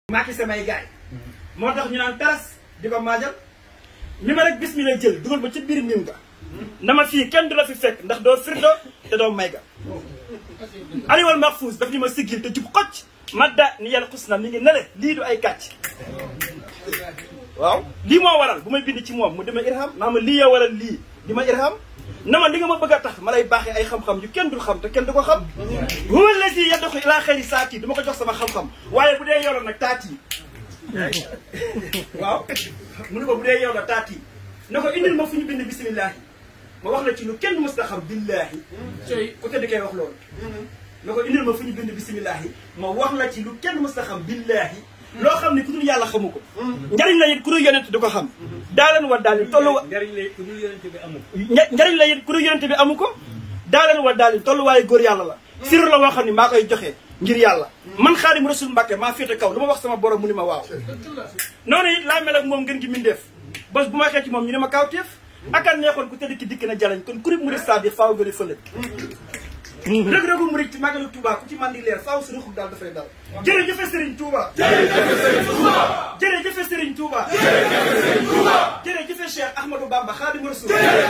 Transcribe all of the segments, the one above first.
maaki samay gaay moo tax ñu naan taras di ko maajal ni ma rek bismillah jël dugal ba ci biir nim ga na ma fii kenn du la fi fekk ndax doo firdo te doo may ga aliwal mahfouz daf ñu ma siggil te jub xocc madda ni yàlla xus na mi ngi nele lii du ay kàcc waaw lii moo waral bu may bind ci moom mu dima irham naa ma lii ya waral lii di ma irham na ma li nga ma bëgg a tax ma lay baaxee ay xam-xam yu kenn dul xam te kenn du ko xam huwa allazi yadxu ila xayri saati du ma ko jox sama xam-xam waaye bu dee yow la nag taat yi waaw mu ne ko bu dee yow la taat yi na ko indil ma fu ñu bind bisimillahi ma wax la ci lu kenn mës ta xam billahi ku tëdd koy wax loolu na ko indil ma fu ñu bind bisimillahi ma wax la ci lu kenn mës ta xam billahi loo xam ne ku dul yàlla xamu ko njariñ la it ku dul yonent du ko xam daaleen wa daal tollu wa njariñ la ku dul yonent bi amu ko. njariñ la it ku dul yonent bi amu ko daaleen wa daal tolluwaayu góor yàlla la sirru la woo xam ne maa koy joxe ngir yàlla man xaadim rasul mbàkke maa féete kaw lu ma wax sama borom mu ni ma waaw noonu it laa mel ak moom ngeen gi mindeef bés bu ma xee ci moom ñu ne ma kawteef akan neexoon ku tëdd ki dikk na jalañ kon kurib murid c'est-à-dire faaw gën a fële rëg-rëgu murid ci màggalu Touba ku ci mandi leer faaw su ruxub daal dafay dal jërëjëfe Serigne Touba jërëjëfe Serigne Touba jërëjëfe Cheikh Ahmadou Bamba Khadim Rasoul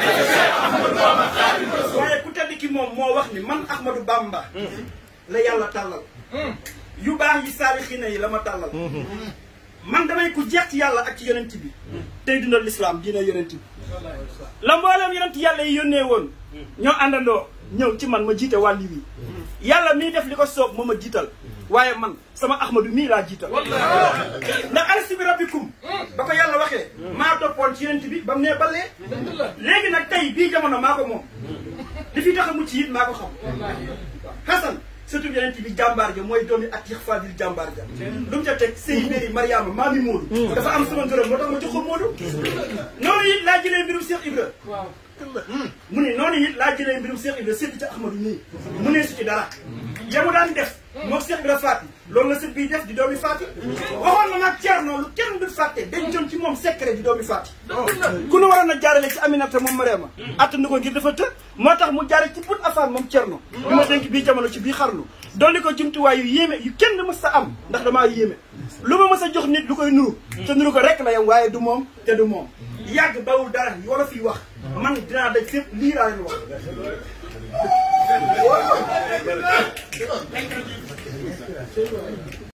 waaye ku tedd ki moom moo wax ni man Ahmadou Bamba la yàlla tàllal yu baax yi saalixina yi la ma tàllal man damay ku jeex ci yàlla ak ci yonent bi tey dundal lislaam diina yonent bi la mbooleem yonent yàlla yi yónnee woon ñoo àndandoo ñëw ci man ma jiite wàlli wi yàlla mii def li ko soob moo ma jiital waaye man sama ahmadu mii laa jiital ndax alastu bi rabbikum ba ko yàlla waxee maa toppoon ci yonent bi ba mu nee balee léegi nag tey bii jamono maa ko moom li fi tax a mucc it maa ko xam Hasan surtout yonent bi jàmbaar ja mooy doomi ak yëx fadil jàmbaar ja lu mu ca teg sëy béri mariama maami Moodu dafa am sama ngërëm moo tax ma jox ko Moodu noonu it laa jëlee mbirum Cheikh Ibra mu ne noonu it laa jëlee mbirum Cheikh Ibra sédd ca Ahmadu nii mu ne su ci dara yamu daan def moom Cheikh Ibra Faati loolu la sët bii def di doomi Faati waxoon na nag Ceerno lu kenn du fàtte dañ jon ci moom secret di doomi Faati ku nu waroon a jaarale ci Aminata moom Mariama attanu ko ngir dafa të moo tax mu jaare ci bun afaan moom Ceerno bi ma dénk bii jamono ci bii xarnu dolli ko jumtuwaay yu yéeme yu kenn mës sa am ndax damaa yéeme lu ma mës a jox nit lu koy nuru te nuru ko rek la yam waaye du moom te du moom yàgg bawul dara wala fiy wax man dinaa daj fépp lii laa leen wax